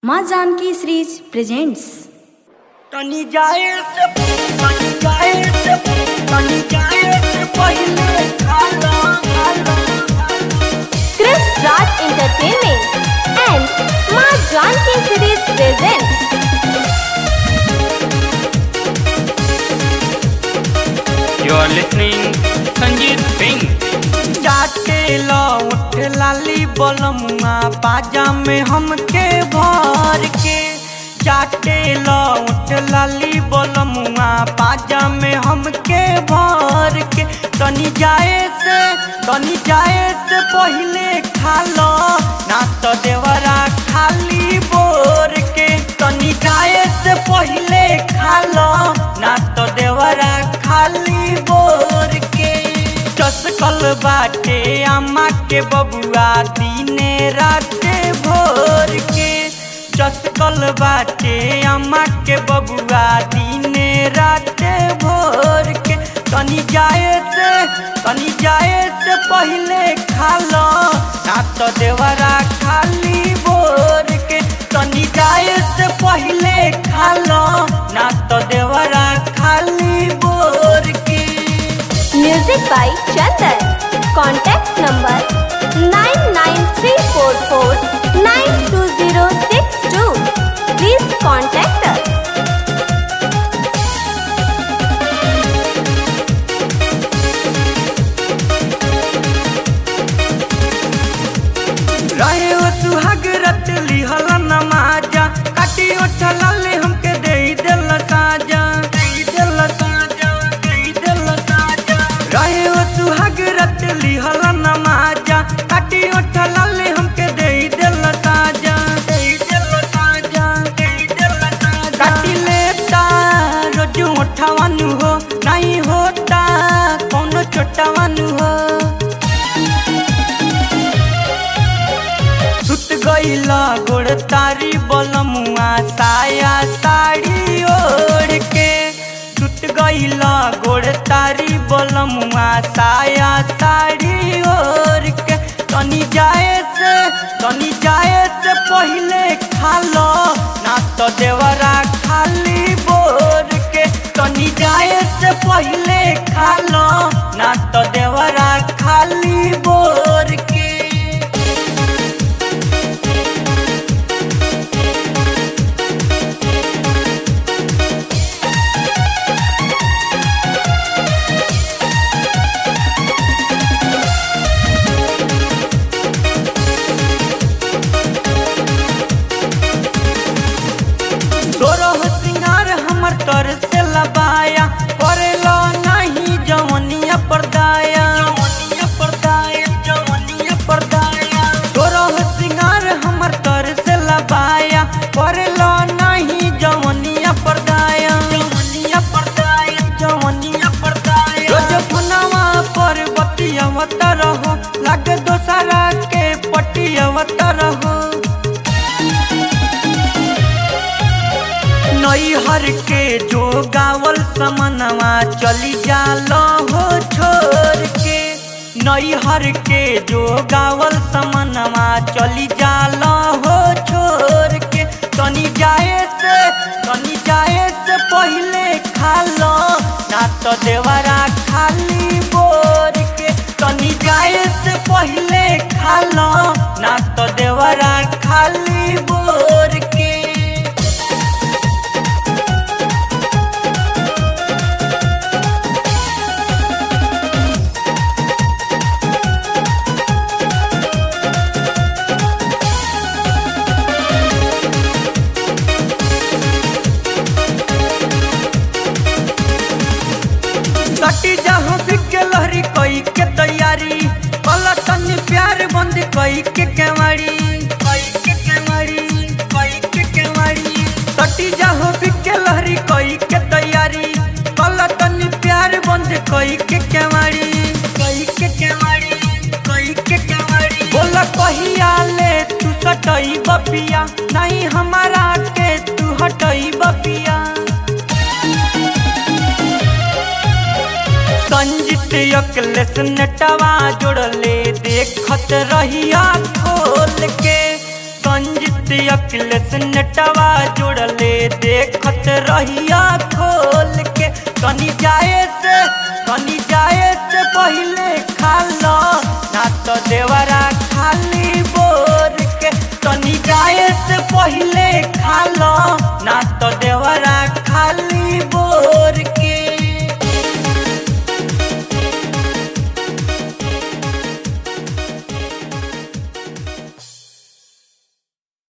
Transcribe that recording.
माँ Janaki series presents तनी जाए से तनी जाए से तनी जाए से पहले खाला खाला Chris Raj Entertainment and Ma Janki Series presents You are listening Sanjeev Singh. जाके लौट लाली बलमुआ बाजा में हमके भर के जाके लौट लाली बलमुआ बाजा में हमके भर के तनी जाए से तनी जाए से पहले खा लो ना तो देवरा खाली बोर के तनी जाए से पहले खा लो ना तो देवरा खाली बोर के चसकल बाटे अम्मा के बबुआ दिने राते भोर के चसकल बाटे अम्मा के बबुआ दिने राते भोर के तनी जाए से तनी जाए से पहले खा लो ना तो देवरा खाली बोर के तनी जाए से पहले खा लो ना तो देवरा खाली बोर के Music by Chandan. Contact number 99344 Please contact us. रहे हो सुहाग रत लिहल नमाजा काटी उठल ले हमके दे दिल साजा दे दिल साजा दे दिल साजा रहे हो सुहाग रत लिहल नमाजा काटी उठल ले हमके दे दिल साजा दे दिल साजा दे दिल साजा काटी लेता रोज उठावानु हो नहीं होता कौनो छोटावानु हो सुत गईला गोड़ तारी बलमुआ साया साड़ी ओढ़ के सुत गईला गोड़ तारी बलमुआ साया साड़ी ओढ़ के तनी जाए से तनी जाए से पहले खा लो ना तो देवरा खाली बोर के तनी जाए से पहले खा लो ना तो देवरा खाली बोर के तोरह सिंगार हमर तर से लबाया करेलो नहीं जवनिया परदाया जवनिया परदाया जवनिया परदाया तोरह सिंगार हमर तर से लबाया करेलो नहीं जवनिया परदाया जवनिया परदाया जवनिया परदाया रोज फनवा पर बतियावत रहो लागे दोसरा के पटियावत रहो नैहर के जो गावल समनवा चली जालो हो छोड़ के नैहर के जो गावल समनवा चली जालो हो छोड़ के तनी जाए से तनी जाए से पहले खा लो ना तो देवरा खाली बोर के तनी जाए से पहले खा लो ना तो देवरा खाली बोर के सटी जहाँ बिके लहरी कई के तैयारी कल तनी प्यार बंद कई के केवाड़ी कई के केवाड़ी कई के केवाड़ी सटी जहाँ बिके लहरी कई के तैयारी कल तनी प्यार बंद कई के केवाड़ी कई के केवाड़ी कई के केवाड़ी बोला कहिया ले तू सटई बपिया नहीं हमारा के तू हटई बपिया संजित अकलेस नटवा जोड़ले देखत रहिया खोल के संजित अखिलेश नेटवा जोड़ले देखत रहिया खोल के कनी जाए से कनी जाए से पहले खा लो ना तो देवरा खाली बोर के कनी जाए से पहले खा लो ना तो देवरा खाली बोर